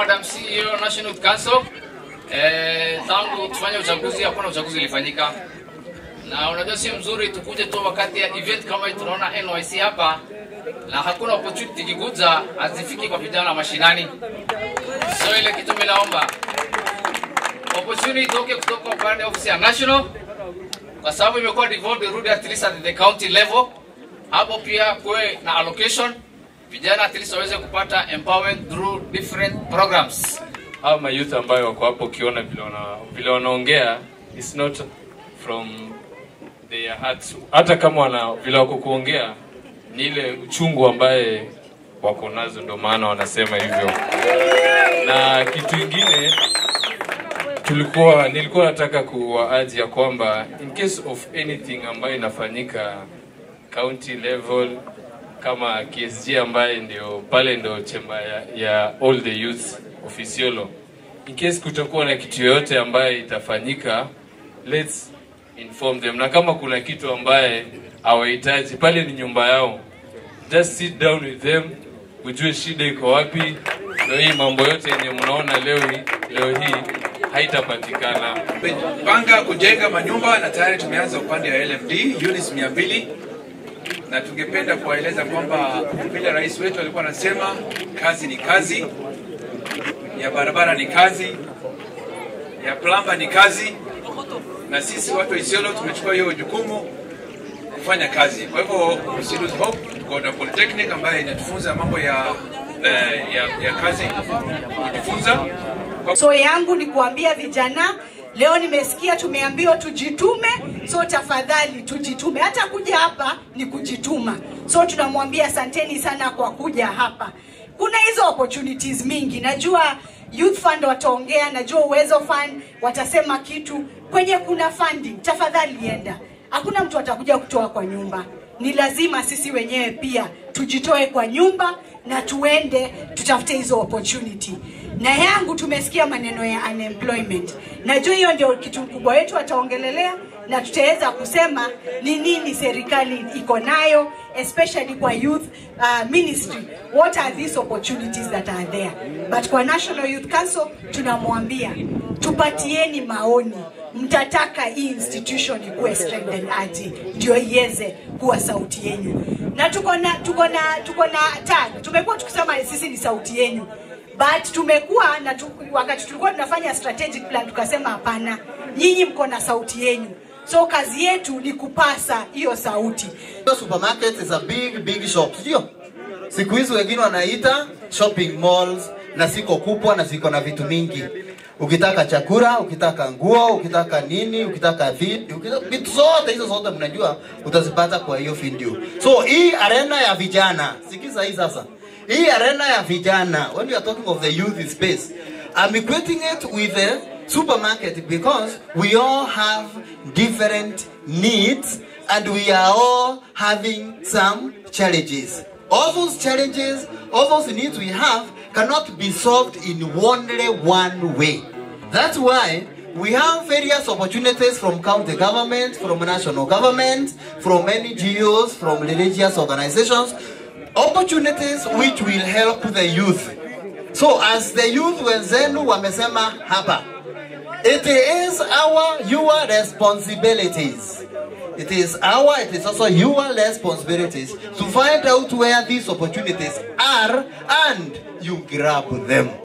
Madam CEO National Youth Council. Eh, tangu tufanye uchaguzi hakuna uchaguzi ulifanyika, na unajua si mzuri tukuje tu wakati ya event kama hii, tunaona NYC hapa na hakuna opportunity ikikuja hazifiki kwa vijana mashinani. So ile kitu mimi naomba opportunity itoke kutoka upande wa ofisi ya national, kwa sababu imekuwa devolved rudi at least at the county level. Hapo pia kuwe na allocation, vijana at least waweze kupata empowerment through different programs. Hawa mayouth ambayo wako hapo, ukiona vile wana vile wanaongea, it's not from their hearts. Hata kama wana vile wako kuongea ni ile uchungu ambaye wako nazo, ndio maana wanasema hivyo. Na kitu ingine tulikuwa nilikuwa nataka kuwaaji ya kwamba in case of anything ambayo inafanyika county level kama KSG ambaye ndio pale ndio chemba ya, ya all the youth of Isiolo. In case kutakuwa na kitu yoyote ambaye itafanyika, let's inform them, na kama kuna kitu ambaye hawahitaji pale, ni nyumba yao, just sit down with them, ujue shida iko wapi. Ndio hii mambo yote yenye mnaona leo hii- leo hii haitapatikana. Tumepanga kujenga manyumba na tayari tumeanza upande wa LMD units mia mbili na tungependa kuwaeleza kwamba vile rais wetu alikuwa anasema, kazi ni kazi, ya barabara ni kazi, ya plamba ni kazi, na sisi watu wa Isiolo tumechukua hiyo jukumu kufanya kazi. Kwa hivyo we lose hope, tuko na polytechnic ambayo inatufunza mambo ya, eh, ya, ya kazi kujifunza So yangu ni kuambia vijana leo, nimesikia tumeambiwa tujitume, so tafadhali tujitume. Hata kuja hapa ni kujituma, so tunamwambia asanteni sana kwa kuja hapa. Kuna hizo opportunities mingi, najua Youth Fund wataongea, najua Uwezo Fund watasema kitu. Kwenye kuna funding, tafadhali enda. Hakuna mtu atakuja kutoa kwa nyumba, ni lazima sisi wenyewe pia tujitoe kwa nyumba na tuende tutafute hizo opportunity. Na yangu tumesikia maneno ya unemployment, najua hiyo ndio kitu kubwa wetu wataongelelea, na tutaweza kusema ni nini serikali iko nayo especially kwa youth uh, ministry what are these opportunities that are there but kwa National Youth Council tunamwambia tupatieni maoni mtataka hii institution ikuwe strengthened aje ndio iweze kuwa sauti yenu na tuko na tuko na tuko na tag tumekuwa tukisema sisi ni sauti yenu but tumekuwa na tu, wakati tulikuwa tunafanya strategic plan tukasema hapana nyinyi mko na sauti yenu so kazi yetu ni kupasa hiyo sauti Hiyo supermarket is a big big shop, sio? Siku hizi wengine wanaita shopping malls na siko kubwa na ziko na vitu mingi. Ukitaka chakula, ukitaka nguo, ukitaka nini, ukitaka vitu, ukitaka vitu zote hizo zote mnajua utazipata kwa hiyo video. So hii arena ya vijana, sikiza hii sasa. Hii arena ya vijana, when you are talking of the youth space, I'm equating it with the supermarket because we all have different needs and we are all having some challenges. All those challenges, all those needs we have cannot be solved in only one way. That's why we have various opportunities from county government, from national government, from NGOs, from religious organizations, opportunities which will help the youth. So as the youth wenzenu wamesema hapa, it is our your responsibilities. It is our, it is also your responsibilities to find out where these opportunities are and you grab them.